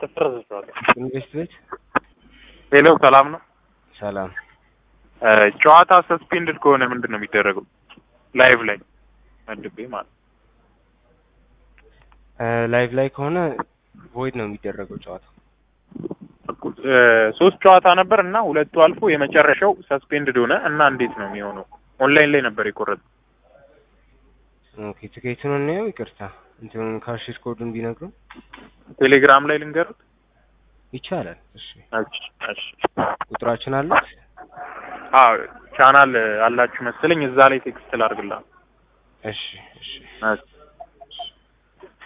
ተፈረሰችዋል። ኢንቨስት ቤት ሄሎ ሰላም ነው። ሰላም እ ጨዋታ ሰስፔንድድ ከሆነ ምንድን ነው የሚደረገው? ላይቭ ላይ መድቤ ማለት ነው። ላይቭ ላይ ከሆነ ቮይድ ነው የሚደረገው ጨዋታ። እ ሶስት ጨዋታ ነበር እና ሁለቱ አልፎ የመጨረሻው ሰስፔንድድ ሆነ እና እንዴት ነው የሚሆነው? ኦንላይን ላይ ነበር የቆረጠው። ኦኬ ትኬቱን እናየው። ይቅርታ እንትኑን ካሽር ኮዱን ቢነግሩ ቴሌግራም ላይ ልንገሩት። ይቻላል። እሺ እሺ እሺ። ቁጥራችን አሉት። አዎ ቻናል አላችሁ መሰለኝ እዛ ላይ ቴክስት ላድርግልህ። እሺ እሺ እሺ